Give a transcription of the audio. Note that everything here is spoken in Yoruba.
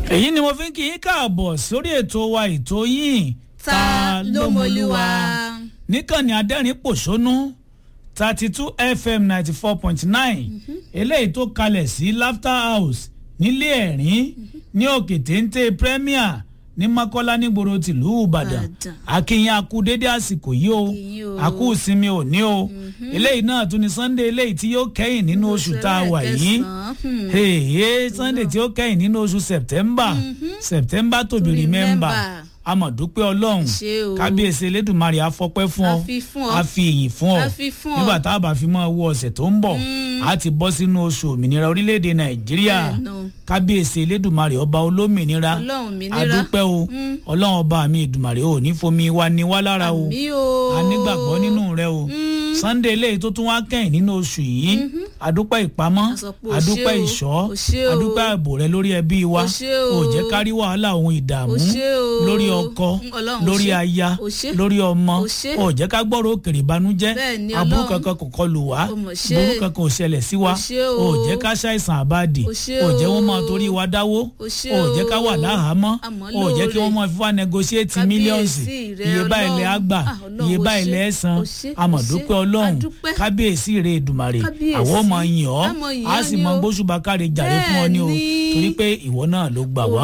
èyí ni mo fi ń kí yín káàbọ̀ sórí ètò wa ètò yín ta ló mọlúwa. níkànnì adẹ́rìn pòṣónú thirty two fm ninety four point nine eléyìí tó kalẹ̀ sí laughter house nílé ẹ̀rín ní òkè téńté premier ní mọ́kọ́lá nígboro tìlú ìbàdàn Ìbàdàn. akínyìn akú dédé àsìkò yìí o Yìí o. akú ìsinmi òní o eléyìí náà tún ni sunday eléyìí tí yóò kẹ́yìn nínú oṣù tá a wà yìí hey sunday tí ó kẹ́yìn nínú oṣù september september to be To remember remember. amọ̀dúpẹ́ ọlọ́run Ṣé o. kábíyèsí elédùnmarè afọpẹ́ fún ọ A fi fún ọ. a fi ìyìn fún ọ A fi fún ọ. nígbà tá a bá fi mọ́ owó ọ̀sẹ̀ tó ń bọ̀ a ti bọ́ sínú oṣù òmìnira orílẹ̀-èdè nàìjíríà Bẹ́ẹ̀ni. kábíyèsí elédùnmarè ọba olómìnira Ọlọ́run òmìnira. adúpẹ́ o ọlọ́run ọba mi ìdùnmarè ò ní fomi wa ni wá lára o àmì o. a nígbàgbọ́ nínú rẹ o sunday eléyìí tó tún wá kẹ́yìn nínú oṣù yìí adúpẹ́ ìpamọ́ A sọ pé o adúpẹ́ ṣé o, ìṣọ́ o ṣé o. adúpẹ́ ààbò rẹ lórí ẹbí wa O ṣé o. ò jẹ́ kárí wàhálà ohun ìdààmú O ṣé o. lórí ọkọ Ọlọ́run, o lórí ṣé. aya O ṣé. lórí ọmọ O ṣé. ò jẹ́ ká gbọ́rọ̀ òkèrè ìbànújẹ́ Bẹ́ẹ̀ni, aburú Ọlọ́run. kankan kò kọlù wá O mọ̀ ṣé. burú kankan ò ṣẹlẹ̀ sí wa O ṣé o. ò jẹ́ ká ṣàìsàn àbádì O ṣé ò jẹ́ wọ́n o. máa torí wa dáwó O ṣé ò jẹ́ ká wà o. láhàámọ́ Àmọ́ ò jẹ́ kí wọ́n lóore. máa fi wá negotiate Kábíyèsí mílíọ̀nsì rẹ, iye báyìí lẹ́ á Ọlọ́run. gbà Ah, Ọlọ́run, iye o báyìí ṣé. lẹ́ ẹ̀ san O ṣé, o amọ̀dúpẹ́ ṣé. ọlọ́run Adúpẹ́. kábíyèsí rẹ̀ èdùmàrè Kábíyèsí. àwọn ọmọ yìn ọ́ A mọ yìn á ọ́ sì ni mọ o. gbóṣùbà káre jàre fún ọ ní o Bẹ́ẹ̀ni. torí pé ìwọ náà ló gbà wá